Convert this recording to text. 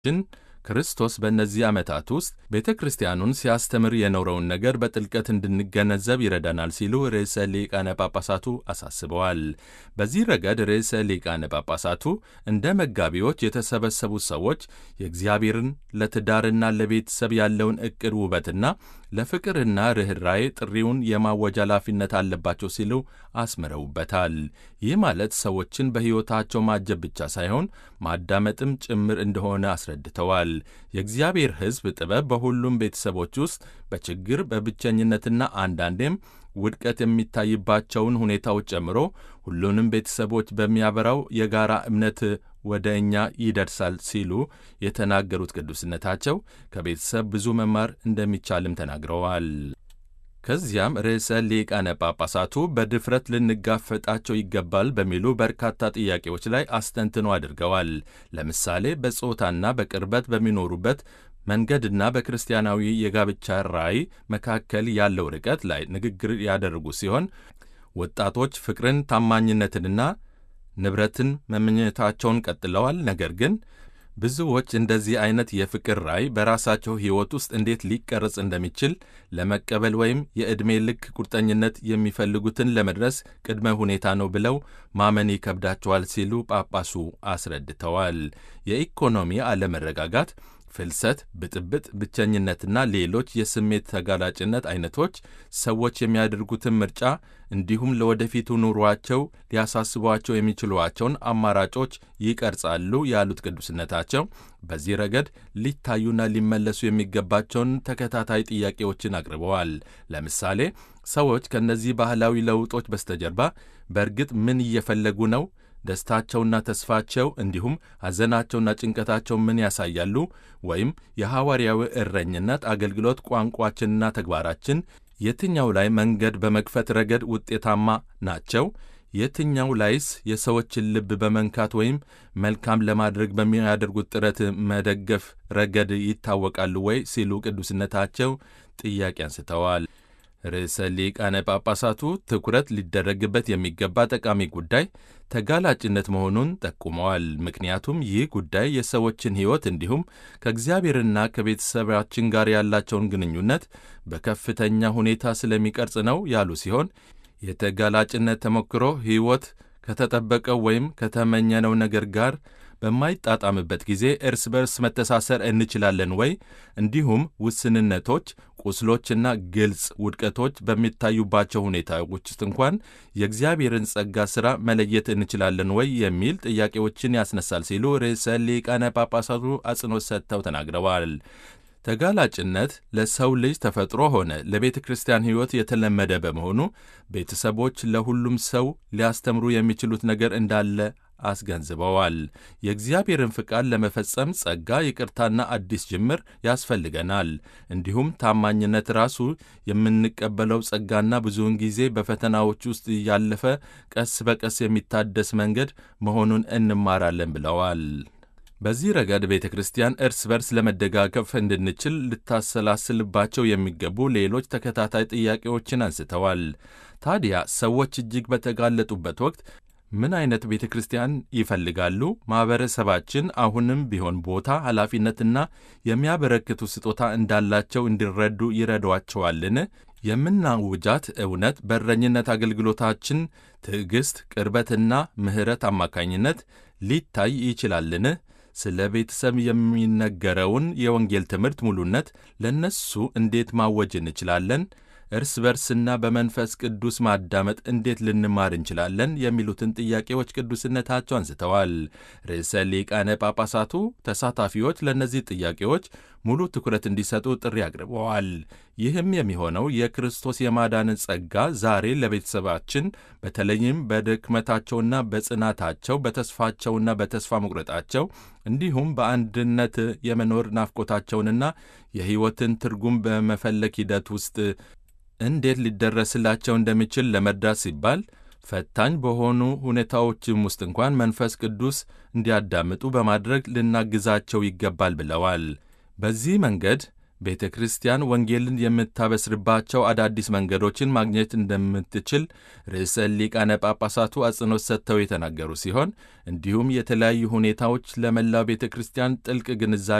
ችን ክርስቶስ በእነዚህ ዓመታት ውስጥ ቤተ ክርስቲያኑን ሲያስተምር የኖረውን ነገር በጥልቀት እንድንገነዘብ ይረዳናል ሲሉ ርዕሰ ሊቃነ ጳጳሳቱ አሳስበዋል። በዚህ ረገድ ርዕሰ ሊቃነ ጳጳሳቱ እንደ መጋቢዎች የተሰበሰቡት ሰዎች የእግዚአብሔርን ለትዳርና ለቤተሰብ ያለውን ዕቅድ ውበትና ለፍቅርና ርኅራዬ ጥሪውን የማወጅ ኃላፊነት አለባቸው ሲሉ አስምረውበታል። ይህ ማለት ሰዎችን በሕይወታቸው ማጀብ ብቻ ሳይሆን ማዳመጥም ጭምር እንደሆነ አስረድተዋል። የእግዚአብሔር ሕዝብ ጥበብ በሁሉም ቤተሰቦች ውስጥ በችግር በብቸኝነትና አንዳንዴም ውድቀት የሚታይባቸውን ሁኔታዎች ጨምሮ ሁሉንም ቤተሰቦች በሚያበራው የጋራ እምነት ወደ እኛ ይደርሳል ሲሉ የተናገሩት ቅዱስነታቸው ከቤተሰብ ብዙ መማር እንደሚቻልም ተናግረዋል። ከዚያም ርዕሰ ሊቃነ ጳጳሳቱ በድፍረት ልንጋፈጣቸው ይገባል በሚሉ በርካታ ጥያቄዎች ላይ አስተንትኖ አድርገዋል። ለምሳሌ በጾታና በቅርበት በሚኖሩበት መንገድና በክርስቲያናዊ የጋብቻ ራዕይ መካከል ያለው ርቀት ላይ ንግግር ያደረጉ ሲሆን ወጣቶች ፍቅርን፣ ታማኝነትንና ንብረትን መመኘታቸውን ቀጥለዋል። ነገር ግን ብዙዎች እንደዚህ አይነት የፍቅር ራዕይ በራሳቸው ሕይወት ውስጥ እንዴት ሊቀረጽ እንደሚችል ለመቀበል ወይም የዕድሜ ልክ ቁርጠኝነት የሚፈልጉትን ለመድረስ ቅድመ ሁኔታ ነው ብለው ማመን ይከብዳቸዋል ሲሉ ጳጳሱ አስረድተዋል። የኢኮኖሚ አለመረጋጋት ፍልሰት፣ ብጥብጥ፣ ብቸኝነትና ሌሎች የስሜት ተጋላጭነት አይነቶች ሰዎች የሚያደርጉትን ምርጫ እንዲሁም ለወደፊቱ ኑሯቸው ሊያሳስቧቸው የሚችሏቸውን አማራጮች ይቀርጻሉ ያሉት ቅዱስነታቸው በዚህ ረገድ ሊታዩና ሊመለሱ የሚገባቸውን ተከታታይ ጥያቄዎችን አቅርበዋል። ለምሳሌ ሰዎች ከእነዚህ ባህላዊ ለውጦች በስተጀርባ በእርግጥ ምን እየፈለጉ ነው? ደስታቸውና ተስፋቸው እንዲሁም ሐዘናቸውና ጭንቀታቸው ምን ያሳያሉ? ወይም የሐዋርያዊ እረኝነት አገልግሎት ቋንቋችንና ተግባራችን የትኛው ላይ መንገድ በመክፈት ረገድ ውጤታማ ናቸው? የትኛው ላይስ የሰዎችን ልብ በመንካት ወይም መልካም ለማድረግ በሚያደርጉት ጥረት መደገፍ ረገድ ይታወቃሉ ወይ? ሲሉ ቅዱስነታቸው ጥያቄ አንስተዋል። ርዕሰ ሊቃነ ጳጳሳቱ ትኩረት ሊደረግበት የሚገባ ጠቃሚ ጉዳይ ተጋላጭነት መሆኑን ጠቁመዋል። ምክንያቱም ይህ ጉዳይ የሰዎችን ሕይወት እንዲሁም ከእግዚአብሔርና ከቤተሰባችን ጋር ያላቸውን ግንኙነት በከፍተኛ ሁኔታ ስለሚቀርጽ ነው ያሉ ሲሆን የተጋላጭነት ተሞክሮ ሕይወት ከተጠበቀው ወይም ከተመኘነው ነገር ጋር በማይጣጣምበት ጊዜ እርስ በርስ መተሳሰር እንችላለን ወይ? እንዲሁም ውስንነቶች፣ ቁስሎችና ግልጽ ውድቀቶች በሚታዩባቸው ሁኔታዎች ውስጥ እንኳን የእግዚአብሔርን ጸጋ ሥራ መለየት እንችላለን ወይ? የሚል ጥያቄዎችን ያስነሳል ሲሉ ርዕሰ ሊቃነ ጳጳሳቱ አጽንኦት ሰጥተው ተናግረዋል። ተጋላጭነት ለሰው ልጅ ተፈጥሮ ሆነ ለቤተ ክርስቲያን ሕይወት የተለመደ በመሆኑ ቤተሰቦች ለሁሉም ሰው ሊያስተምሩ የሚችሉት ነገር እንዳለ አስገንዝበዋል። የእግዚአብሔርን ፍቃድ ለመፈጸም ጸጋ፣ ይቅርታና አዲስ ጅምር ያስፈልገናል። እንዲሁም ታማኝነት ራሱ የምንቀበለው ጸጋና ብዙውን ጊዜ በፈተናዎች ውስጥ ያለፈ ቀስ በቀስ የሚታደስ መንገድ መሆኑን እንማራለን ብለዋል። በዚህ ረገድ ቤተ ክርስቲያን እርስ በርስ ለመደጋገፍ እንድንችል ልታሰላስልባቸው የሚገቡ ሌሎች ተከታታይ ጥያቄዎችን አንስተዋል። ታዲያ ሰዎች እጅግ በተጋለጡበት ወቅት ምን አይነት ቤተ ክርስቲያን ይፈልጋሉ? ማኅበረሰባችን አሁንም ቢሆን ቦታ፣ ኃላፊነትና የሚያበረክቱ ስጦታ እንዳላቸው እንዲረዱ ይረዷቸዋልን? የምናውጃት እውነት በእረኝነት አገልግሎታችን ትዕግሥት፣ ቅርበትና ምሕረት አማካኝነት ሊታይ ይችላልን? ስለ ቤተሰብ የሚነገረውን የወንጌል ትምህርት ሙሉነት ለእነሱ እንዴት ማወጅ እንችላለን? እርስ በርስና በመንፈስ ቅዱስ ማዳመጥ እንዴት ልንማር እንችላለን? የሚሉትን ጥያቄዎች ቅዱስነታቸው አንስተዋል። ርዕሰ ሊቃነ ጳጳሳቱ ተሳታፊዎች ለእነዚህ ጥያቄዎች ሙሉ ትኩረት እንዲሰጡ ጥሪ አቅርበዋል። ይህም የሚሆነው የክርስቶስ የማዳንን ጸጋ ዛሬ ለቤተሰባችን በተለይም በድክመታቸውና በጽናታቸው በተስፋቸውና በተስፋ መቁረጣቸው እንዲሁም በአንድነት የመኖር ናፍቆታቸውንና የሕይወትን ትርጉም በመፈለግ ሂደት ውስጥ እንዴት ሊደረስላቸው እንደሚችል ለመርዳት ሲባል ፈታኝ በሆኑ ሁኔታዎችም ውስጥ እንኳን መንፈስ ቅዱስ እንዲያዳምጡ በማድረግ ልናግዛቸው ይገባል ብለዋል። በዚህ መንገድ ቤተ ክርስቲያን ወንጌልን የምታበስርባቸው አዳዲስ መንገዶችን ማግኘት እንደምትችል ርዕሰ ሊቃነ ጳጳሳቱ አጽንኦት ሰጥተው የተናገሩ ሲሆን እንዲሁም የተለያዩ ሁኔታዎች ለመላው ቤተ ክርስቲያን ጥልቅ ግንዛቤ